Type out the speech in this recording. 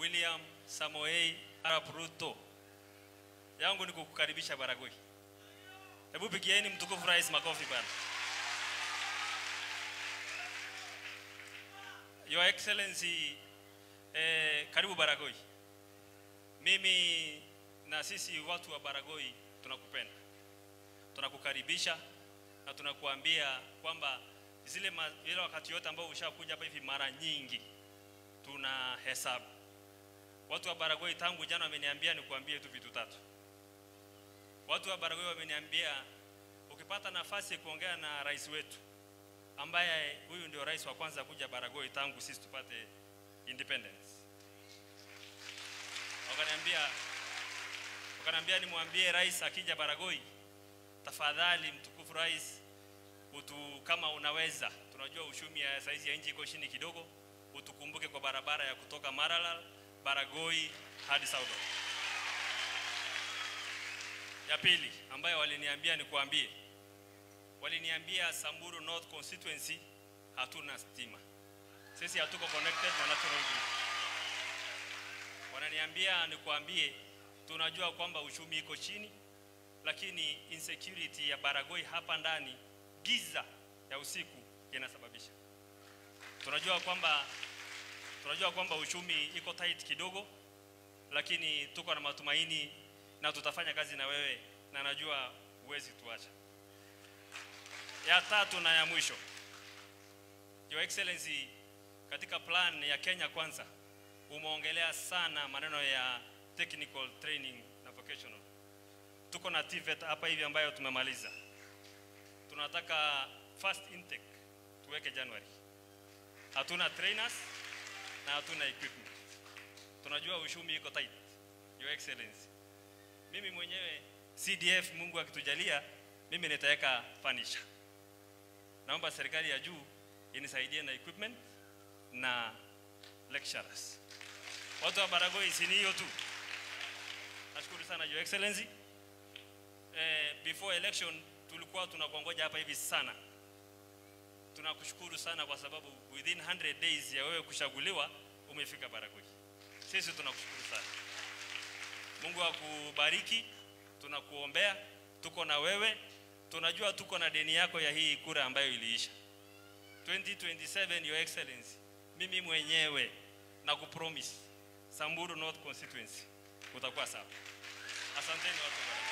William Samoei Arap Ruto. Yangu ni kukukaribisha Baragoi. Hebu pigieni mtukufu rais makofi bwana. Your Excellency eh, karibu Baragoi. Mimi na sisi watu wa Baragoi tunakupenda, tunakukaribisha na tunakuambia kwamba zile ma, ile wakati yote ambao ushakuja hapa hivi mara nyingi tuna hesabu. Watu wa Baragoi tangu jana wameniambia nikuambie tu vitu tatu. Watu wa Baragoi wameniambia ukipata nafasi ya kuongea na rais wetu ambaye huyu ndio rais wa kwanza kuja Baragoi tangu sisi tupate independence. Wakaniambia wakaniambia nimwambie rais akija Baragoi, tafadhali mtukufu rais, utu kama unaweza, tunajua uchumi ya saizi ya nchi iko chini kidogo, utukumbuke kwa barabara ya kutoka Maralal, Baragoi hadi Saudo. Ya pili ambayo waliniambia nikuambie, waliniambia Samburu North constituency hatuna stima, sisi hatuko connected na national grid. Wananiambia nikuambie, tunajua kwamba uchumi iko chini, lakini insecurity ya Baragoi hapa ndani, giza ya usiku inasababisha. Tunajua kwamba tunajua kwamba uchumi iko tight kidogo, lakini tuko na matumaini na tutafanya kazi na wewe, na najua huwezi tuacha. Ya tatu na ya mwisho, Your Excellency, katika plan ya Kenya Kwanza umeongelea sana maneno ya technical training na vocational. Tuko na TVET hapa hivi ambayo tumemaliza, tunataka first intake tuweke January. Hatuna trainers na hatuna equipment. Tunajua uchumi iko tight, Your Excellency. Mimi mwenyewe CDF, Mungu akitujalia, mimi nitaweka furniture. Naomba serikali ya juu inisaidie na equipment na lecturers. Watu wa Baragoi, si ni hiyo tu. Nashukuru sana Your Excellency. Eh, before election tulikuwa tunakuongoja hapa hivi sana. Tunakushukuru sana kwa sababu within 100 days ya wewe kuchaguliwa umefika Baragoi. Sisi tunakushukuru sana. Mungu akubariki, tunakuombea, tuko na wewe, tunajua tuko na deni yako ya hii kura ambayo iliisha 2027, Your Excellency, mimi mwenyewe na kupromise Samburu North constituency utakuwa sawa. Asanteni watu wa Baragoi.